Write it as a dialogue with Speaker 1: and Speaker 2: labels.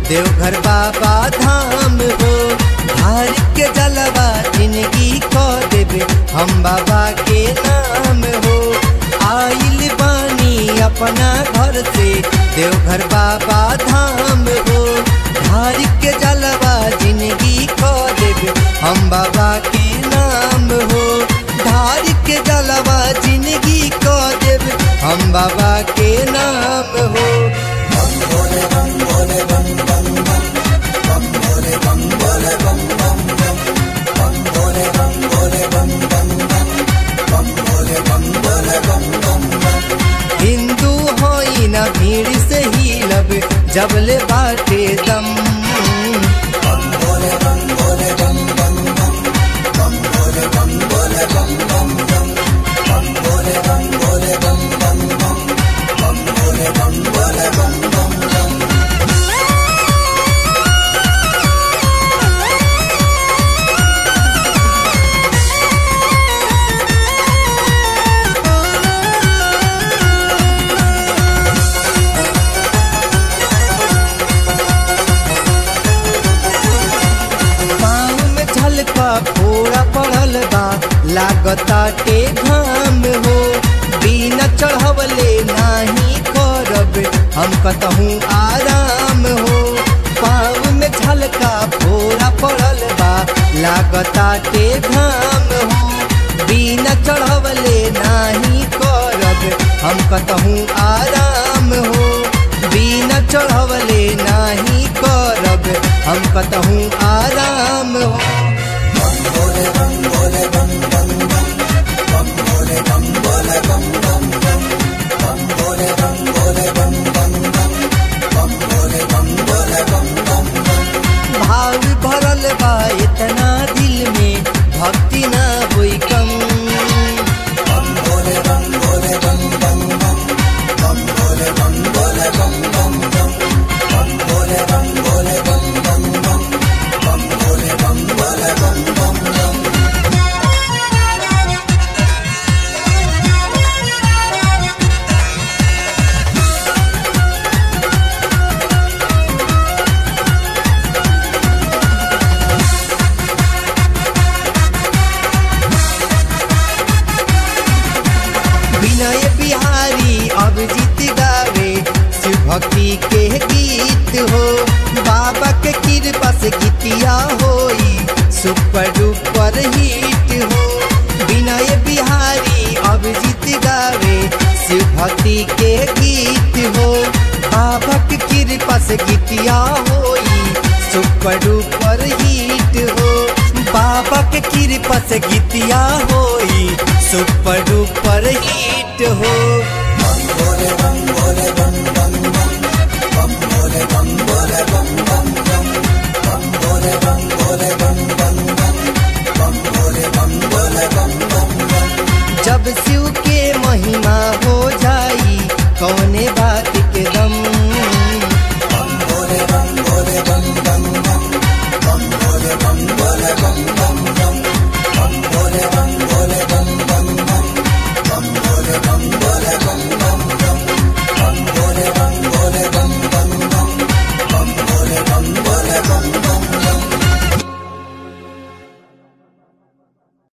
Speaker 1: देवघर बाबा धाम हो धार के जलवा जिंदगी खो देवे हम बाबा के नाम हो आइल बानी अपना घर से देवघर बाबा धाम हो धार के जलवा जिंदगी खो देवे हम बाबा के नाम हो धार के जलवा जिंदगी खो देवे हम बाबा के नाम हो हिंदू होई न भीड़ से ही लब जबले बाटे दम पाँव में झलका फोड़ा पड़ल बा लागताटे घाम हो बिना चढ़वले नाही करब हम कतहूँ आराम हो पाँव में झलका फोड़ा पड़ल बा लागताटे घाम हो बिना चढ़वले नाही करब हम कतहूँ आराम हो बिना चढ़वले नाही करब हम कतहूँ आराम हो भाव भरल बा इतना दिल में भक्ति ना होई कम विनय बिहारी अभिजीत गावे शिव भक्ति के गीत हो बाबा के कृपा से गीतिया होई सुपर डुपर हिट हो विनय बिहारी अभिजीत गावे शिव भक्ति के गीत हो बाबा के कृपा से गीतिया होई सुपर डुपर हिट हो बाबा के कृपा से गीतिया होई सुपर डुपर हिट हो जब शिव के महिमा